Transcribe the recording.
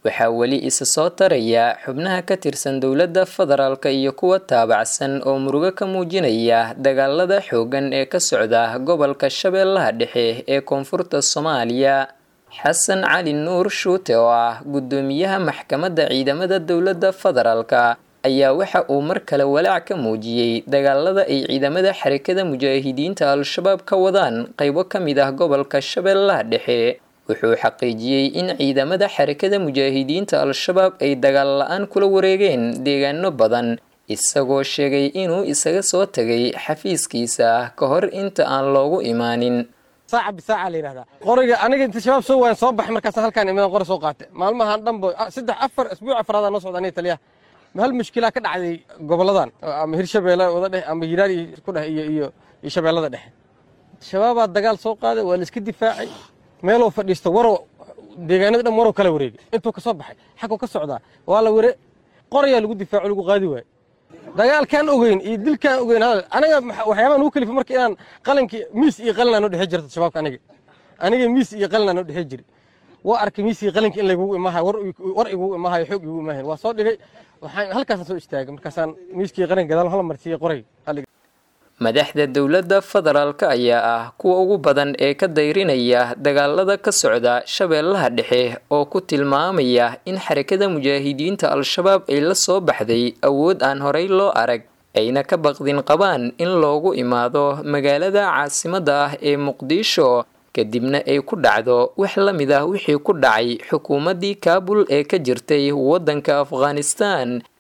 waxaa weli isa soo taraya xubnaha ka tirsan dowladda federaalka iyo kuwa taabacsan oo murugo ka muujinaya dagaalada xooggan ee ka socda gobolka shabeellaha dhexe ee koonfurta soomaaliya xasan cali nuur shuute oo ah guddoomiyaha maxkamadda ciidamada dowladda federaalka ayaa waxa uu mar kale walaac ka muujiyey dagaalada ay ciidamada xarakada mujaahidiinta al-shabaab ka wadaan qaybo ka mid ah gobolka shabeellaha dhexe wuxuu xaqiijiyey in ciidamada xarakada mujaahidiinta al-shabaab ay dagaal la-aan kula wareegeen deegaano badan isagoo sheegay inuu isaga soo tagay xafiiskiisa ka hor inta aan loogu imaanin saaca bisaaca la yidhahdaa qoriga aniga inta shabaab soo waayan soo baxay markaas halkaan imadan qori soo qaatay maalmahan dhanba saddex afar isbuuc afraadaa noo socda aniga taliyaha hal mushkilaa ka dhacday goboladan ama hirshabeelle wada dheh ama hiiraan ku dheh iyo iyo iyo shabeellada dhexe shabaabaa dagaal soo qaaday waa la iska difaacay meeluu fadhiisto warow deegaanada dhan warow kala wareegay intuu ka soo baxay xaguu ka socdaa waa la ware qorayaa lagu difaaco lagu qaadi waayo dagaalkaan ogeyn iyo dilkaan ogeyn hadal aniga waxyaabaha nugu kalifa marka inaan qalankii miis iyo qalinaa noo dhexe jirta shabaabka aniga aniga miis iyo qalinaa noo dhexe jiri waa arkay miis iyo qalinka in laygugu imaahayo war igugu imaahayo xoog igugu imaahayn waa soo dhigay waxaan halkaasaan soo istaagay markaasaan miiskii qalinka gadaal hala marsiiyey qoray madaxda dowladda federaalka ayaa ah kuwa ugu badan ee ka dayrinaya dagaalada ka socda shabeellaha dhexe oo ku tilmaamaya in xarakada mujaahidiinta al-shabaab ay la soo baxday awood aan horey loo arag ayna ka baqdin qabaan in loogu imaado magaalada caasimadda ah ee muqdisho kadibna ay ku dhacdo wax la mid ah wixii ku dhacay xukuumaddii kaabul ee ka jirtay waddanka afghanistan